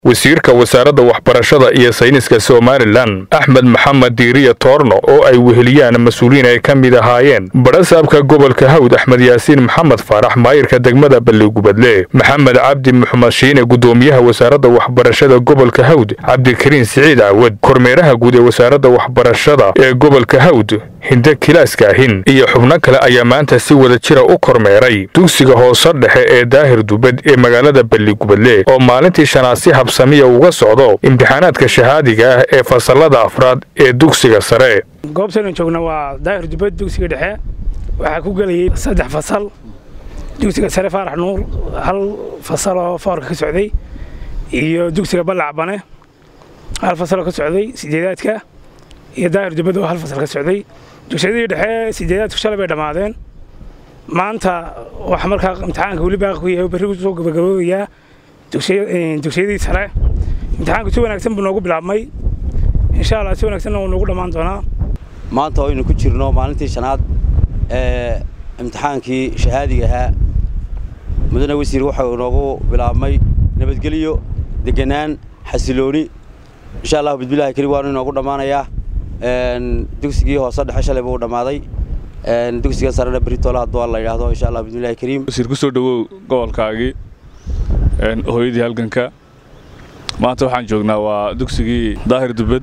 wasiirka wasaaradda waxbarashada iyo sayniska somalilan axmed maxamed diiriya toorno oo ay weheliyaan mas-uuliyiin ay ka mid ahaayeen badhasaabka gobolka hawd axmed yaasiin maxamed faarax maayirka degmada balligubadle maxamed cabdi maxmed shiine gudoomiyaha wasaaradda waxbarashada gobolka hawd cabdikariin siciid caawad kormeeraha guud ee wasaaradda waxbarashada ee gobolka hawd hinde kilaaskaahin iyo xubno kale ayaa maanta si wada jira u kormeeray dugsiga hoose dhexe ee daahir dubad ee magaalada balligubadle oo maalintii shanaad si habsamiya uga socdo imtixaanaadka shahaadiga ah ee fasalada afraad ee dugsiga sare goobtaynu joogna waa daahir dubad dugsiga dhexe waxaa ku gelayay saddex fasal dugsiga sare faarax nuur hal fasal oo foorka ka socday iyo dugsiga ballac bane hal fasaloo ka socday sideedaadka iyo daahir dubad oo hal fasal ka socday dugsiyadii dhexe sideedaadku shalay bay dhammaadeen maanta waxa markaa imtixaanka weli baaqi ku yahay berri soo gabagaboobayaa dugsiyadii sare imtixaanku si wanaagsan buu noogu bilaabmay insha allah si wanaagsanna wuu noogu dhammaan doonaa maanta oo aynu ku jirno maalintii shanaad ee imtixaankii shahaadiga ahaa mudane wasiir waxau inoogu bilaabmay nabadgelyo deganaan xasilooni insha allahu bismillahi kariim waanu inoogu dhammaanayaa dugsigii hoose dhexe shalay buu dhammaaday dugsiga sarena beritoole hadduu la yidhaahdo insha allah bismillahi kariim wasiir ku soo dhowow gobolkaagii hooyadii halganka maanta waxaan joognaa waa dugsigii daahir dubad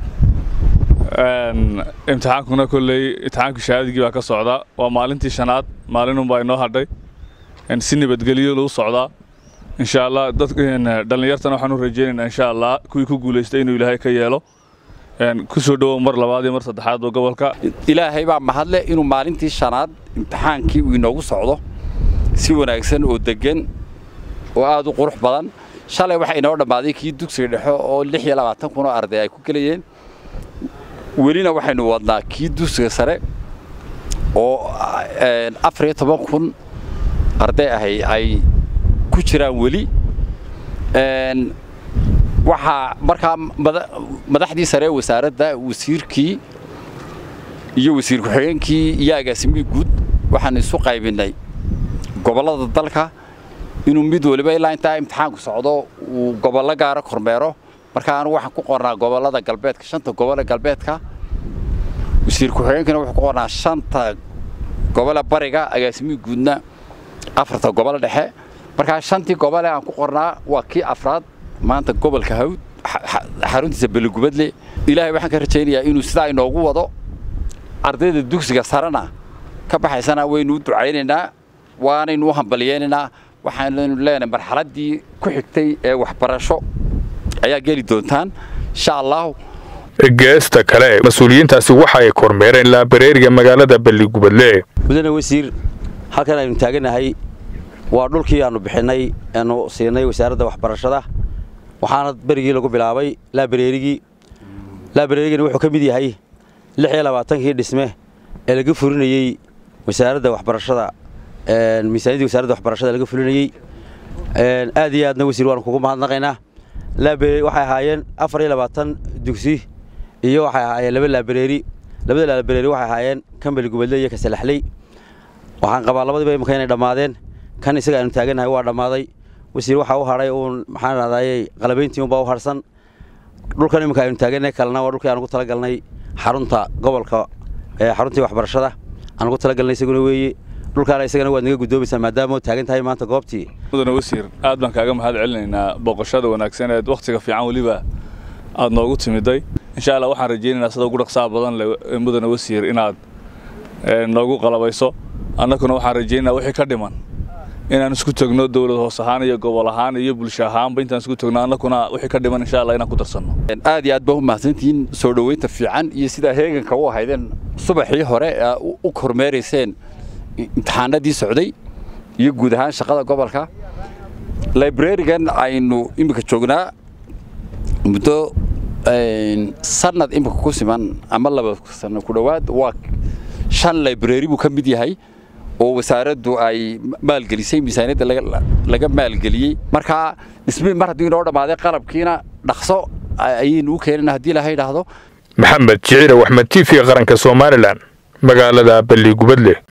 imtixaankuna kolley imtixaankii shahaadigii baa ka socdaa waa maalintii shanaad maalinunbaa inoo hadhay si nabadgelyo lagu socdaa insha allah dhallinyartana waxaan u rajaynaynaa insha allah kuwii ku guulaystay inuu ilaahay ka yeelo ku soo dhowow mar labaad iyo mar saddexaad oo gobolka ilaahay baa mahadle inuu maalintii shanaad imtixaankii uu inoogu socdo si wanaagsan oo deggan oo aad u qurux badan shalay waxaa inoo dhammaaday kii dugsiga dhexe oo lix iyo labaatan kun oo arday ay ku gelayeen welina waxaynu wadnaa kii dugsiga sare oo afar iyo toban kun arday ahay ay ku jiraan weli waxaa markaa madaxdii sare ee wasaaradda wasiirkii iyo wasiir ku-xigeenkii iyo agaasimihii guud waxaan isu qaybinnay gobollada dalka inuu mid waliba ilaa intaa imtixaanku socdo uu gobollo gaara kormeero markaa anugu waxaan ku qornaa gobollada galbeedka shanta gobole galbeedka wasiir ku-xigeenkina wuxuu ku qornaa shanta gobole bariga agaasimihii guudna afarta gobole dhexe markaa shantii gobole aan ku qornaa waa kii afraad maanta gobolka hawd xaruntiisa beligubadle ilaahay waxaan ka rajaynayaa inuu sidaa inoogu wado ardayda dugsiga sarena ka baxaysana waynu u ducaynaynaa waanaynu u hambalyeynaynaa waxaannu leenahay marxaladdii ku xigtay ee waxbarasho ayaa geli doontaan insha allahu geesta kale mas-uuliyiintaasi waxa ay kormeereen laabareeriga magaalada balligubadle mudane wasiir halkan aynu taaganahay waa dhulkii aannu bixinnay aanu siinay wasaaradda waxbarashada waxaana berigii lagu bilaabay laabareerigii laabareerigani wuxuu ka mid yahay lix iyo labaatankii dhisme ee laga furinayey wasaaradda waxbarashada miisaaniyaddii wasaaradda waxbarashada laga fulinayey aad iyo aadna wasiir waanu kugu mahadnaqaynaa laabareeri waxay ahaayeen afar iyo labaatan dugsi iyo waxay ahaayeen laba laabareeri labada laabareeri waxay ahaayeen kan beligubadle iyo kasalaxley waxaan qabaa labadiiba imika inay dhammaadeen kan isaga aanu taaganahay waa dhammaaday wasiir waxaa u hadhay uun maxaan rahdayey qalabayntii unbaa u harsan dhulkan iminka aynu taaganay kalena waa dhulkii aan ugu talagalnay xarunta gobolka xaruntii waxbarashada aan ugu talagalnay isaguna weeye dhulkaana isagana waad naga guddoomaysaa maadaama oo taagan tahay maanta goobtii mudane wasiir aad baan kaaga mahad celinaynaa booqashada wanaagsan eed wakhtiga fiican weliba aad noogu timiday insha allah waxaan rajaynaynaa sida ugu dhaqsaha badan leh mudane wasiir inaad noogu qalabayso annaguna waxaan rajaynaynaa wixii ka dhiman inaan isku tagno dowlad hoos ahaan iyo gobol ahaan iyo bulsho ahaanba intaan isku tagno annaguna wixii ka dhiman insha allah inaan ku darsanno aad iyo aad baa u mahadsantihiin soo dhoweynta fiican iyo sidaa heeganka u ahaydeen subaxii hore u kormeerayseen imtixaanadii socday iyo guud ahaan shaqada gobolka librarigan aynu iminka joognaa muddo sanad iminka ku siman ama laba sano ku dhowaad waa shan library buu ka mid yahay oo wasaaraddu ay maalgelisay miisaaniyadda laga maalgeliyey markaa dhismihii mar haddii inoo dhammaaday qalabkiina dhaqso ayaynu u keenana haddii laha idhaahdo maxamed jiciir axmed t v qaranka somalilan magaalada balligubadle